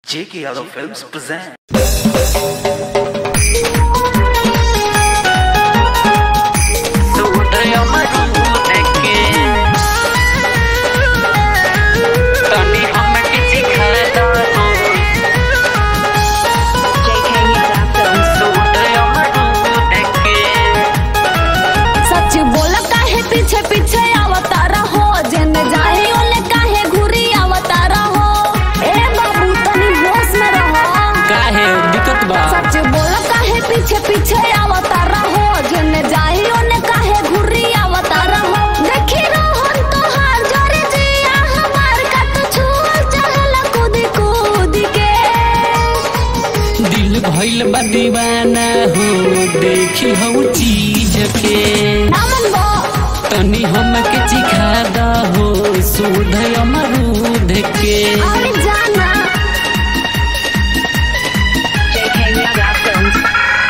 J.K. Yadav Films present. JK Yadav Films. सच बोल काहे पीछे पीछे आवता रहो जन जाए ओले काहे घुरी आवता रहो ए बाबू तनी होश में रहो काहे दिक्कत बा सच बोल काहे पीछे पीछे आवता रहो जन जाए ओले काहे घुरी आवता रहो देखी रोहन तोहार जोरे जिया हमार का तू छुअल चहल कूद कूद के दिल भइल बा दीवाना हो देखी हऊ चीज के नामन बो तनी हमके चिखा दहो सुध अमरूद के अरे जाना JK Yadav Films.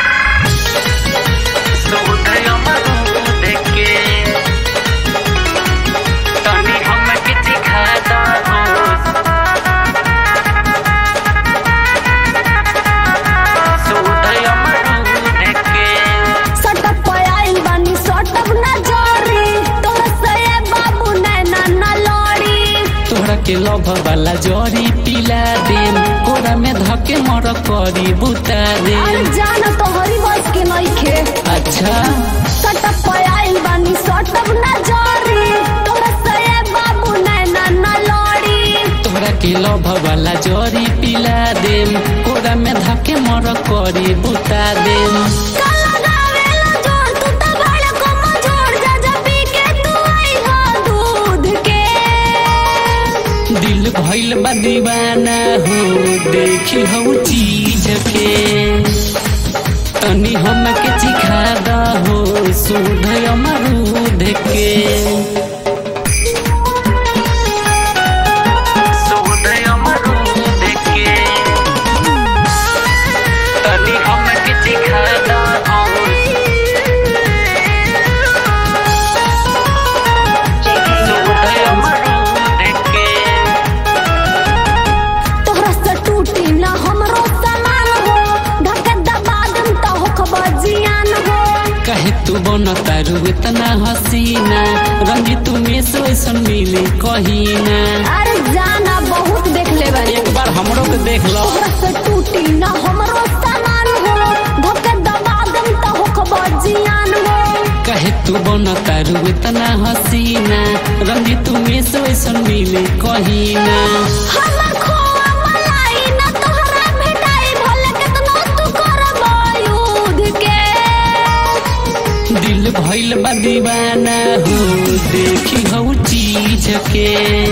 सटक पयाइल बानी सटक ना जोरी तोर से बाबू नैना ना लड़ी तोहरा के लभ वाला जरी पिला देम कोरा में धके मर करी बुता अरे देम जान तोहरी बस के नइखे अच्छा सटक पयाइल बानी सटक ना जोरी तोर से बाबू नैना ना लड़ी तोहरा के लभ वाला जरी पिला देम कोरा में धके मर करी बुता देम काला गावेला जोर तू त बड़ को मजोड़ जा जा पी के तू आई हो दूध के दिल भइल बा दीवाना हो देखी हऊ चीज के तनी हमके चिखा दहो सुध अमरूद के JK Yadav तोहरा से टूटी ना हमरो सामान हो ढके दबा दम त हो खबर जियान हो कहे तू बन तारू इतना हसीना रंगी तू में सोसन मिले कहीना अरे जाना बहुत देख ले बानी एक बार हमरो के देख लो तोहरा से टूटी ना हमरो सामान हो ढके दबा दम त हो खबर जियान हो कहे तू बन तारू इतना हसीना रंगी तू में सोसन मिले कहीना हमर खोआ मलाई ना तोहरा भेटाई भले केतनो तू करबो युद्ध के दिल भइल बा दीवाना हो देखी हऊ चीज के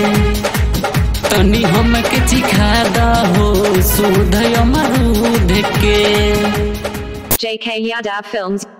तनी हमके चिखा दहो सुध अमरूद के JK Yadav Films.